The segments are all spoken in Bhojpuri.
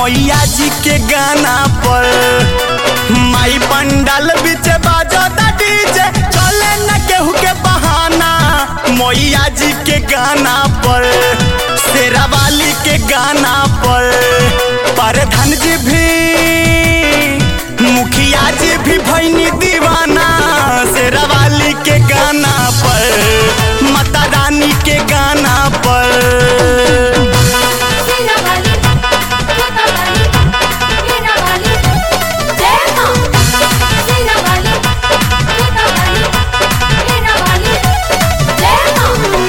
मैया जी के गाना पर माई पंडाल बीच बाजता डीजे चले न केहू के बहाना मैया जी के गाना पर शेरावाली के गाना पर परधन जी भी मुखिया जी भी भैनी दीवाना शेरावाली के गाना पर माता रानी के गाना पर सीना वाली छोटा वाली मीना वाली जय मां सीना वाली छोटा वाली मीना वाली जय मां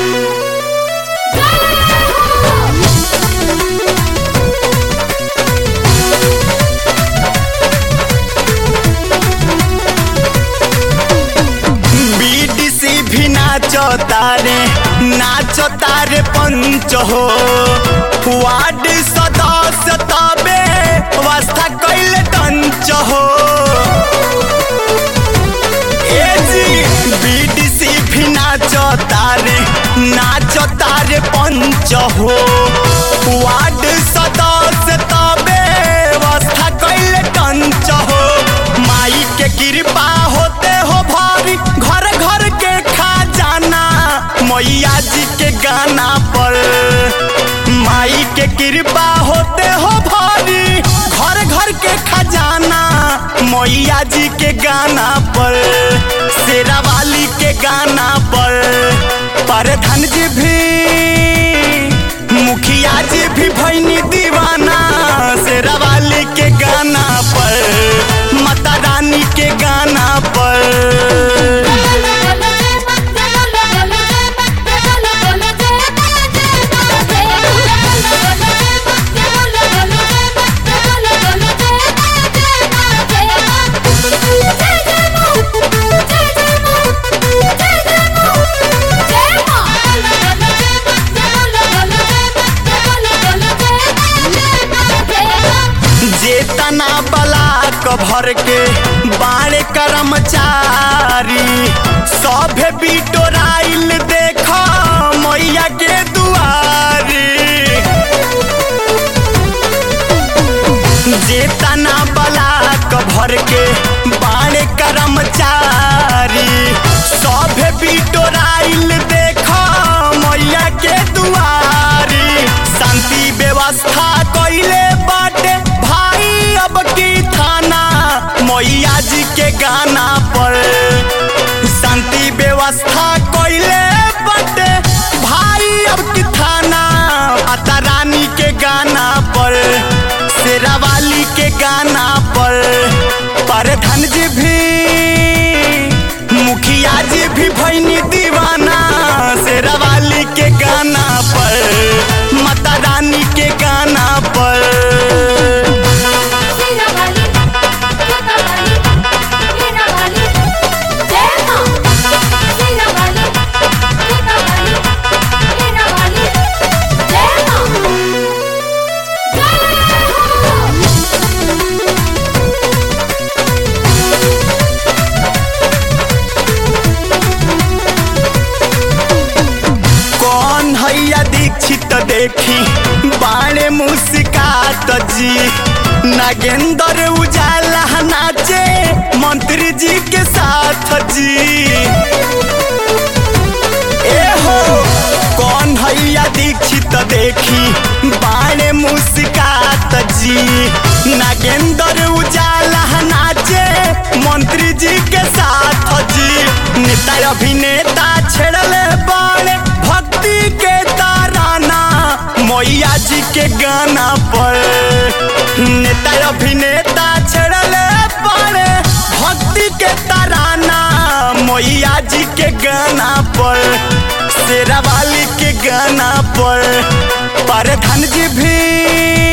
जय हो बीडीसी भी नाचो तारे नाचो तारे पंच हो वार्ड सदस्य तबे व्यवस्था कैले टंच हो ए जी बीडीसी भी नाचो तारे नाचो तारे पंच हो वार्ड सदस्य तबे व्यवस्था कैले टंच हो माई के कृपा होते हो भारी घर घर के खजाना मैया जी के गाना पर माई के कृपा होते हो भारी घर घर के खजाना मैया जी के गाना पर शेरावाली के गाना पर परधन जी भी मुखिया जी भी भैनी दीवाना शेरावाली के गाना पर माता रानी के गाना पर जेतना बलाक भर के बाड़े कर्मचारी सभे बिटोराइल देख मैया के दुआरी जेतना बलाक भर के बाड़े कर्मचारी सभे बिटोराइल देख मैया के दुआरी शांति व्यवस्था कैले बाटे भाई अब की थाना मैया जी के गाना पर शांति व्यवस्था कैले बाटे भाई अब की थाना माता रानी के गाना पर शेरावाली के गाना पर परधन जी भी मुखिया जी भी भैनी दीवाना शेरावाली के गाना पर माता रानी के गाना पर सीना वाली छोटा वाली मीना वाली जय मां सीना वाली छोटा वाली मीना वाली जय मां जय हो कौन हैया दीक्षित देखी बाणे मुस्कात जी नागेंद्र उजाला नाचे मंत्री जी के साथ जी ए हो कौन हैया दीक्षित देखी बाणे मुस्कात जी नागेंद्र उजाला नाचे मंत्री जी के साथ जी नेता अभिनेता छेड़ले बाणे भक्ति के ताराना मैया जी के गाना पर नेता अभिनेता छेड़ले बाणे भक्ति के ताराना मैया जी के गाना पर शेरावाली के गाना पर परधन जी भी